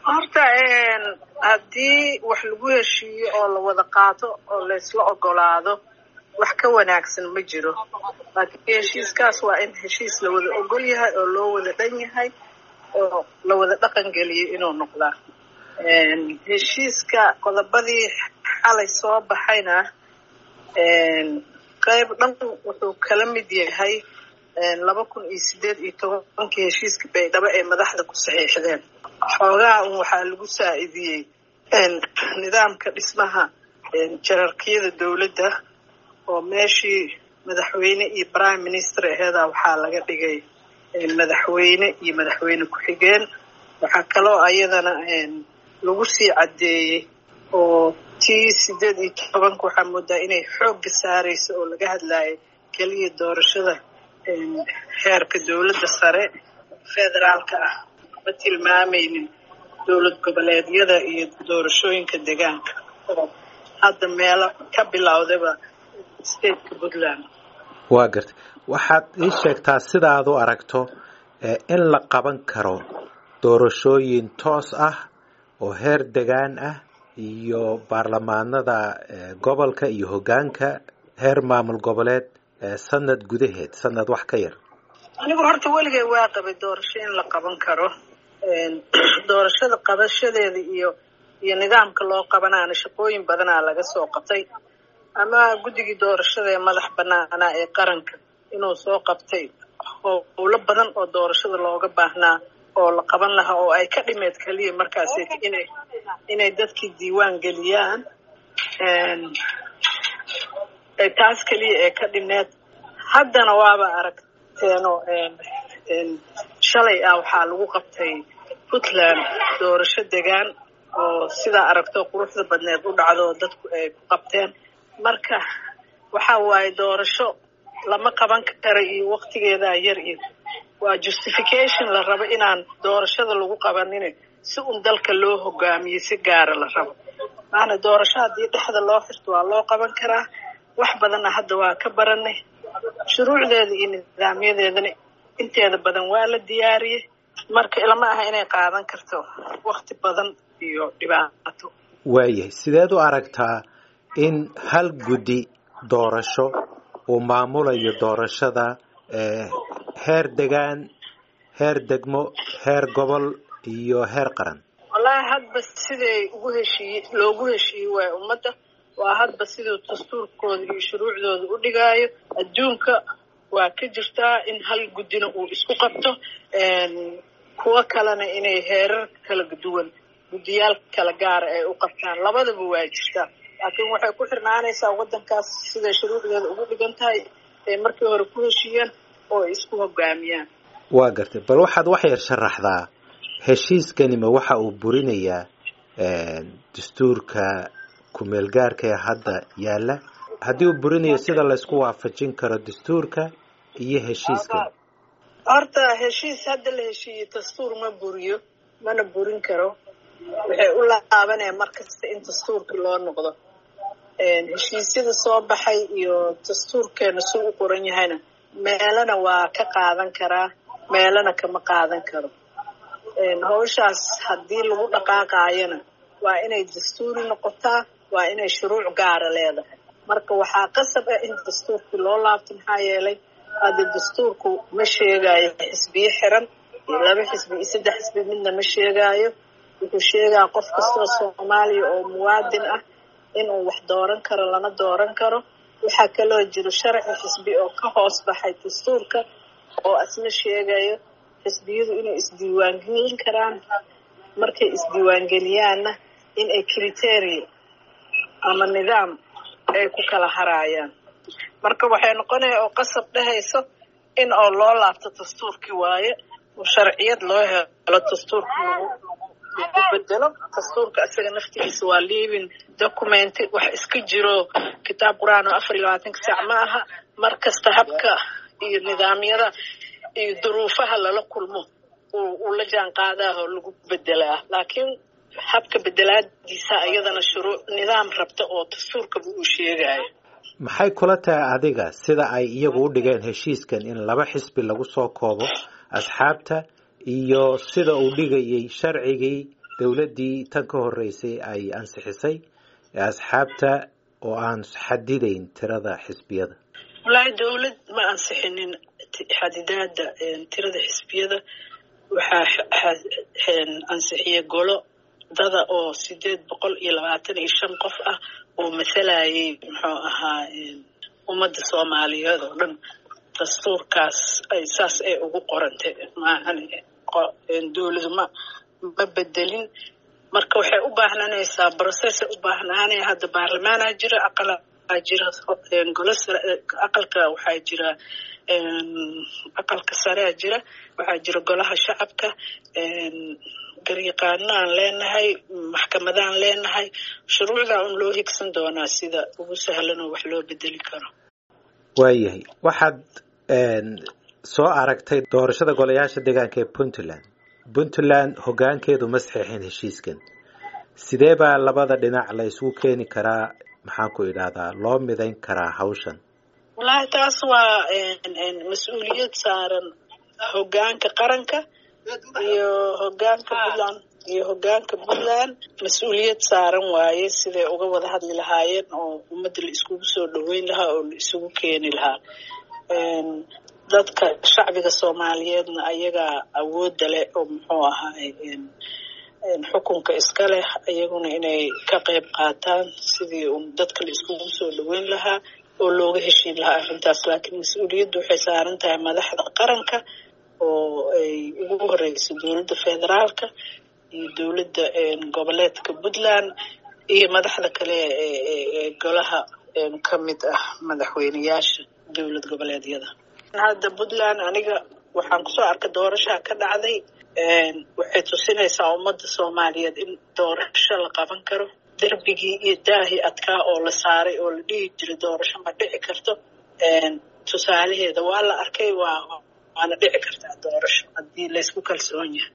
horta haddii wax lagu heshiiyo oo la wada qaato oo laysla ogolaado wax ka wanaagsan ma jiro laakiin heshiiskaas waa in heshiis la wada ogol yahay oo loo wada dhan yahay oo la wada dhaqan geliyo inuu noqdaa heshiiska qodobadii xalay soo baxayna qayb dhan wuxuu kala mid yahay laba kun iyo sideed iyo tobankii heshiiska baydhabo ee madaxda ku saxiixdeen xoogaa un waxaa lagu saacidiyey nidaamka dhismaha jararkiyada dowladda oo meeshii madaxweyne iyo prime minister aheedaa waxaa laga dhigay madaxweyne iyo madaxweyne ku-xigeen waxaa kaloo ayadana lagu sii caddeeyey oo tii sideed iyo tobanka waxaa moodaa inay xoogga saarayso oo laga hadlayo keliya doorashada heerka dowladda sare federaalka ah ma tilmaamaynin dowlad goboleedyada iyo doorashooyinka deegaanka oo hadda meelo ka bilowdaba stateka puntland waa gartay waxaad ii sheegtaa sidaad u aragto in la qaban karo doorashooyin toos ah oo heer degaan ah iyo baarlamaanada gobolka iyo hoggaanka heer maamul goboleed sanad gudaheed sanad wax ka yar anigu horta weligay waa qabay doorasho in la qaban karo doorashada qabashadeeda iyo iyo nidaamka loo qabanaana shaqooyin badanaa laga soo qabtay ama guddigii doorashada ee madax banaanaa ee qaranka inuu soo qabtay howlo badan oo doorashada looga baahnaa oo la qaban lahaa oo ay ka dhimeed keliya markaas inay inay dadkii diiwaan geliyaan taas keliya ee ka dhimeed haddana waaba aragteeno shalay ah waxaa lagu qabtay puntland doorasho degaan oo sidaa aragto quruxda badneed u dhacdo dadku ay ku qabteen marka waxa waaye doorasho lama qaban kara iyo waktigeedaa yar iyo waa justification la rabo inaan doorashada lagu qabanin si un dalka loo hogaamiyo si gaara la rabo maana doorasho haddii dhexda loo xirto waa loo qaban karaa wax badanna hadda waa ka baranay shuruucdeeda iyo nidaamyadeedana inteeda badan waa la diyaariyey marka ilama aha inay qaadan karto wakti badan iyo dhibaato waayahay sideed u aragtaa in hal guddi doorasho uu maamulayo doorashada heer degaan heer degmo heer gobol iyo heer qaran wallaahi hadba siday ugu heshiiye loogu heshiiye waay ummadda waa hadba siduu dastuurkooda iyo shuruucdooda u dhigaayo adduunka waa ka jirtaa in hal guddina uu isku qabto kuwo kalena inay heerar kala duwan guddiyaal kala gaara ay u qabtaan labadaba waa jirtaa laakiin waxay ku xirnaanaysaa waddankaas siday shuruucdeeda ugu dhigan tahay ay markii hore ku heshiiyeen oo ay isku hogaamiyaan waa gartay bal waxaad wax yar sharaxdaa heshiiskanima waxa uu burinayaa dastuurka ku-meelgaarka ee hadda yaalla haddii uu burinayo sida laysku waafajin karo dastuurka iyo heshiiska horta heshiis hadda la heshiiyey dastuur ma buriyo mana burin karo waxay u laabanayaan mar kasta in dastuurkii loo noqdo heshiisyada soo baxay iyo dastuurkeena suu u qoran yahayna meelana waa ka qaadan karaa meelana kama qaadan karo hawshaas haddii lagu dhaqaaqaayana waa inay dastuuri noqotaa waa inay shuruuc gaara leedahay marka waxaa qasab ah in dastuurkii loo laabto maxaa yeelay hadda dastuurku ma sheegaayo xisbiyo xiran iyo laba xisbi iyo saddex xisbi midna ma sheegaayo wuxuu sheegaa qof kastoo soomaaliya oo muwaadin ah inuu wax dooran karo lana dooran karo waxaa kaloo jiro sharci xisbi oo ka hoos baxay dastuurka oo asna sheegayo xisbiyadu inay isdiiwaangelin karaan markay isdiiwaangeliyaanna in ay criteria ama nidaam ay ku kala haraayaan marka waxay noqonaya oo qasab dhehayso in oo loo laabto dastuurkii waaye oo sharciyad loo helo dastuurka lagu lagu bedelo dastuurka isaga naftigiisa waa living document wax iska jiro kitaab qur-aan oo afar iyo labaatanka saac ma aha mar kasta habka iyo nidaamyada iyo duruufaha lala kulmo uu la jaan qaadaa oo lagu bedelaa laakiin habka bedelaadiisa iyadana shuruuc nidaam rabta oo dastuurkaba uu sheegayo maxay kula tahay adiga sida ay iyagu u dhigeen heshiiskan in laba xisbi lagu soo koobo asxaabta iyo sida uu dhigayay sharcigii dowladdii tan ka horreysay ay ansixisay ee asxaabta oo aan xadidayn tirada xisbiyada wallaahi dowlad ma ansixinin xadidaada tirada xisbiyada waxaa ansixiya golo dada oo sideed boqol iyo labaatan iyo shan qof ah oo mathalayay muxuu ahaa ummadda soomaaliyeed oo dhan dastuurkaas ay saas ay ugu qorantay maahan dowladu ma ma bedelin marka waxay u baahnanaysaa brocessay u baahnaanaya hadda baarlamaanaa jira aqalaa jira golo aqalka waxaa jira aqalka sarea jira waxaa jira golaha shacabka garyaqaanaan leenahay maxkamadaan leenahay shuruucdaa un loo higsan doonaa sida ugu sahlan oo wax loo bedeli karo waayahay waxaad soo aragtay doorashada golayaasha deegaanka ee puntland puntland hoggaankeedu ma saxeexin heshiiskan sidee baa labada dhinac la isugu keeni karaa maxaan ku idhahdaa loo midayn karaa hawshan wallaahi taas waa mas-uuliyad saaran hoggaanka qaranka iyo hoggaanka puntland iyo hoggaanka puntland mas-uuliyad saaran waaye siday uga wada hadli lahaayeen oo ummadda la iskugu soo dhaweyn lahaa oo la isugu keeni lahaa dadka shacbiga soomaaliyeedna ayagaa awoodda leh oo muxuu ahaay xukunka iska leh iyaguna inay ka qayb qaataan sidii dadka la iskugu soo dhaweyn lahaa oo looga heshiin lahaa arrintaas laakiin mas-uuliyaddu waxay saaran tahay madaxda qaranka oo ay ugu horeyso dowladda federaalka iyo dowladda goboleedka puntland iyo madaxda kale ee golaha ka mid ah madaxweyneyaasha dowlad goboleedyada hadda puntland aniga waxaan kusoo arkay doorashaa ka dhacday waxay tusinaysaa ummadda soomaaliyeed in doorasho la qaban karo derbigii iyo daahii adkaa oo la saaray oo la dhihi jiray doorasho ma dhici karto tusaalaheeda waa la arkay waa waana dhici kartaa doorasho haddii laysku kalsoon yahay